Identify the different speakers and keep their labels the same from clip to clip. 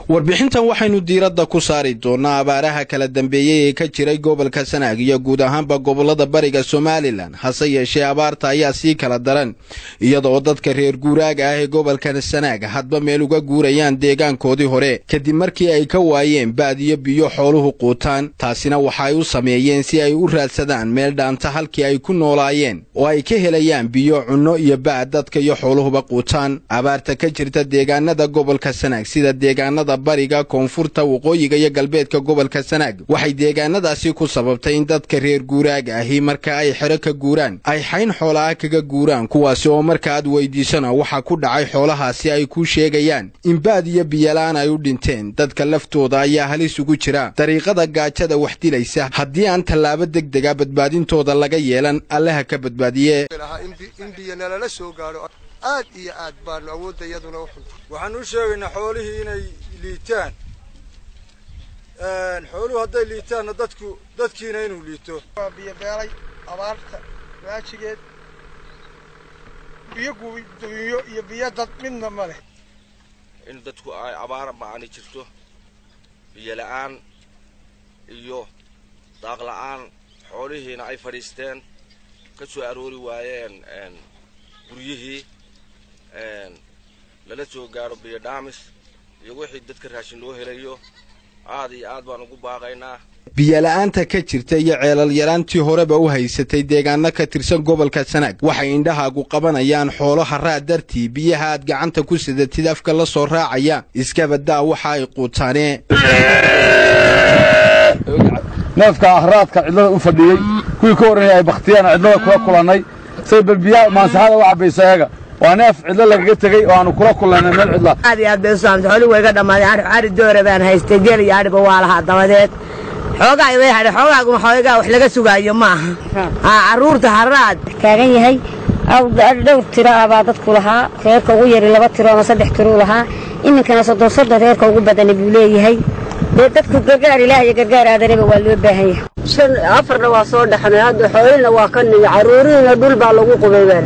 Speaker 1: warbixintan waxaynu diiradda ku saari doonnaa abaaraha kala dambeeyey ee ka jiray gobolka sanaag iyo guud ahaanba gobollada bariga somalilan hase yeeshee abaarta ayaa sii kala daran iyadoo dadka reer guuraaga ah ee gobolka sanaag hadba meel uga guurayaan deegaankoodii hore kadib markii ay ka waayeen ba'diyo biyo xooluhu quutaan taasina waxa ay u sameeyeen si ay u raadsadaan meel dhaanta halkii ay ku noolaayeen oo ay ka helayaan biyo cunno iyo ba'ad dadka iyo xooluhuba quutaan abaarta ka jirta deegaanada gobolka sanaag sida deegaanada bariga koonfurta waqooyiga iyo galbeedka gobolka sanaag waxay deegaanadaasi ku sababtay in dadka reer guuraaga ahi marka ay xero ka guuraan ay xayn xoolaha kaga guuraan kuwaasi oo marka aad weydiisana waxaa ku dhacay xoolahaasi ay kuu sheegayaan in baad iyo biyola-aan ay u dhinteen dadka laftooda ayaa halis ugu jira dariiqada gaajada wax dilaysa haddii aan tallaabo degdega badbaadintooda laga yeelan allaha ka badbaadiye
Speaker 2: in biyo nalala soo gaadho aad iyo aad baanu awoodda iyaduna u xunta
Speaker 3: waxaan u sheegaynaa xoolihii inay liitaan xooluhu hadday liitaanna dadku dadkiina inuu liito
Speaker 2: waa biyo beelay abaarta waajigeed biyo gubiyo iyo biyo dad midna ma leh
Speaker 4: in dadku ay abaara ma-ani jirto biyo la-aan iyo daaq la-aan xoolihiina ay fadhiisteen ka soo aroori waayeen guryihii lala soo gaaro biyo dhaamis iyo wixii dadka raashin loo helayo aad iyo aad baan ugu baaqaynaa
Speaker 1: biyola'aanta ka jirta iyo ceelal yaraantii horeba u haysatay deegaano ka tirsan gobolka sanaag waxay indhahaagu qabanayaan xoolo haraad dartii biyaha aad gacanta ku sidatid afka la soo raacaya iskabadaa waxa ay quutaanee
Speaker 5: neefka ahraadka cidlada u fadhiyey kuwii ka horreeyay ay bakhtiyaan cidlada kula kulannay say bal biyaha maansaxada u cabbaysa eega waa neef cidlo lagaga tegey oo aanu kula kulannay meel cidla
Speaker 6: aad iyo aad bay u saamtay xoolii way ga dhammaaday ari ari doora baan haystay geel iyo adhiba waa lahaa dabadeed xoogaa way hadhay xoogaaguma xoogaa wax laga sugaayo ma aha haa carruurta haraad
Speaker 7: taagan yahay dhowr tiro ah baa dadku lahaa reerka ugu yari laba tiro ama saddex tiruu lahaa iminkana soddon soddon reerka ugu badani buu leeyahay dee dadku gargaar ilaah iyo gargaar aadanaba waa loo baahan yahay
Speaker 6: shan afarna waa soo dhexnay hadda xoolina waa ka nigi carruurihiina dhul baa lagu qubay baa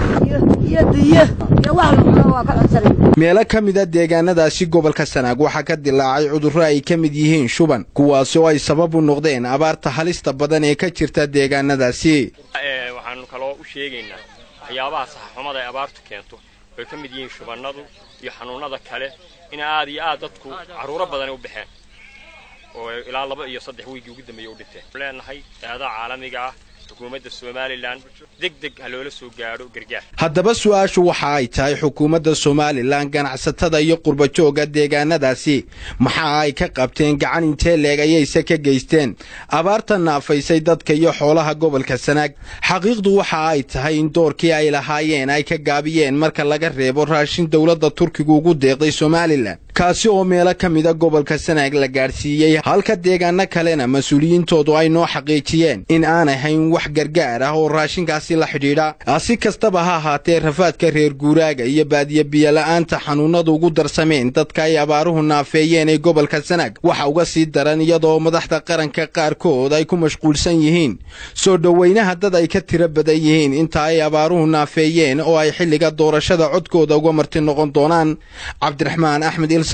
Speaker 6: layidhi
Speaker 1: meelo ka mida deegaanadaasi gobolka sanaag waxaa ka dilaacay cudurro ay ka mid yihiin shuban kuwaasi oo ay sabab u noqdeen abaarta halista badan ee ka jirta deegaanadaasi
Speaker 8: waxaanu kaloo u sheegaynaa waxyaabaha saxaxumada ay abaartu keento way ka mid yihiin shubannadu iyo xanuunnada kale in aad iyo aad dadku carruuro badanay u baxeen oo ilaa laba iyo saddex wiigii ugu dambeeyey u dhinteen leenahay eedaha caalamiga ah xukuumadda somalilan deg deg ha loola soo gaadho gargaar
Speaker 1: haddaba su'aashu waxa ay tahay xukuumadda somalilan ganacsatada iyo qurbajoogga deegaanadaasi maxaa ay ka qabteen gacan intee leeg ayayse ka geysteen abaarta naafaysay dadka iyo xoolaha gobolka sanaag xaqiiqdu waxa ay tahay in doorkii ay lahaayeen ay ka gaabiyeen marka laga reebo raashin dowladda turkigu ugu deeqday somalilan kaasi oo meelo ka mida gobolka sanaag la gaadhsiiyey halka deegaano kalena mas-uuliyiintoodu ay noo xaqiijiyeen in aan ahayn wax gargaar ah oo raashinkaasi la xidhiidha si kastaba ha ahaatee rafaadka reer guuraaga iyo baadiye biyola'aanta xanuunnadu ugu darsameen dadka ay abaaruhu naafeeyeen ee gobolka sanaag waxa uga sii daran iyadoo madaxda qaranka qaarkood ay ku mashquulsan yihiin soo dhowaynaha dad ay ka tiro badan yihiin inta ay abaaruhu naafeeyeen oo ay xilliga doorashada codkooda uga marti noqon doonaan cabdiraxmaan axmed